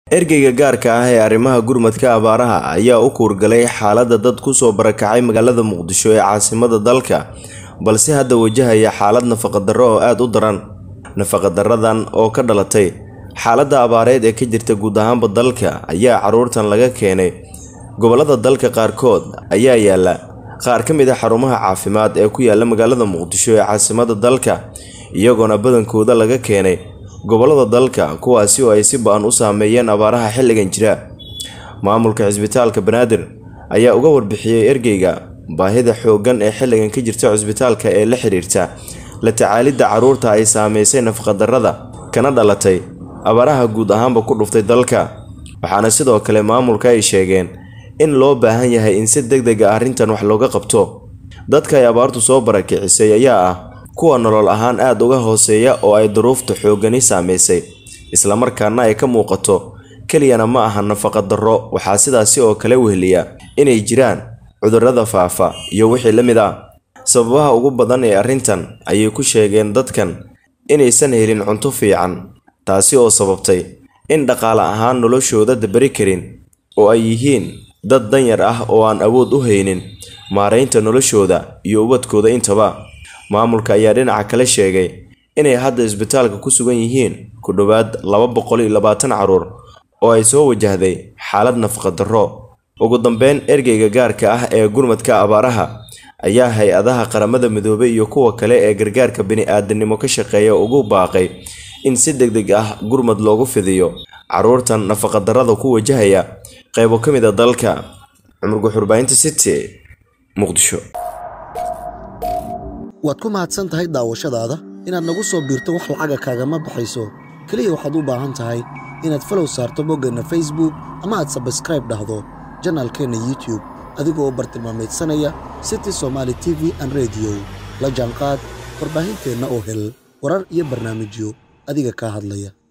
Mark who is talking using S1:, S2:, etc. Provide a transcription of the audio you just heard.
S1: ergeyga gaarka ah ee arrimaha gurmadka abaaraha ayaa u kuurgalay xaaladda dad kusoo barakacay magaalada muqdisho ee caasimada dalka balse hadda wajahaya xaalad nafaqadarro oo aada u daran nafaqadaradan oo ka dhalatay xaaladda abaareed ee ka jirta guud ahaanba dalka ayaa caruurtan laga keenay gobolada dalka qaarkood ayaa yaala qaar ka mid a xarumaha caafimaad ee ku yaala magaalada muqdisho ee caasimada dalka iyagoona badankooda laga keenay gobolada dalka kuwaasi oo ay si ba-an u saameeyeen abaaraha xilligan jira maamulka cisbitaalka banaadir ayaa uga warbixiyey ergeyga baahida xooggan ee xilligan ka jirta cisbitaalka ee la xiriirta la tacaalidda caruurta ay saameysay nafaqadarrada kana dhalatay abaaraha guud ahaanba ku dhuftay dalka waxaana sidoo kale maamulka ay sheegeen in loo baahan yahay in si deg deg a arrintan wax looga qabto dadka ay abaartu soo barakicisay ayaa ah kuwa nolol ahaan aada uga hooseeya oo ay duruufta xooggani saameysay islamarkaana ay ka muuqato keliyana ma aha nafaqa darro waxaa sidaasi oo kale weheliya inay jiraan cudurrada faafa iyo wixii la mid ah sababaha ugu badan ee arrintan ayay ku sheegeen dadkan inaysan helin cunto fiican taasi oo sababtay in dhaqaale ahaan noloshooda dabari karin oo ay yihiin dad danyar ah oo aan awood u haynin maaraynta noloshooda iyo ubadkooda intaba maamulka ayaa dhinaca kale sheegay inay hadda isbitaalka ku sugan yihiin ku dhowaad laba boqol iyo labaatan caruur oo ay soo wajahday xaalad nafaqadarro ugu dambeyn ergeyga gaarka ah ee gurmadka abaaraha ayaa hay-adaha qaramada midoobay iyo kuwa kale ee gargaarka bini-aadanimo ka shaqeeya ugu baaqay in si deg deg ah gurmad loogu fidiyo caruurtan nafaqadarrada ku wajahaya qeybo ka mid a dalka cumar guxurbaahinta city muqdisho
S2: waad ku mahadsan tahay daawashadaada inaad nagu soo biirto wax lacaga kaagama baxayso keliya waxaad u baahan tahay inaad falow saarto boggeenna facebook ama aad sabskraib dhahdo janaalkeenna youtube adigoo bartilmaameedsanaya city somaali t v an rediyo la jaanqaad warbaahinteenna oo hel warar iyo barnaamijyo adiga kaa hadlaya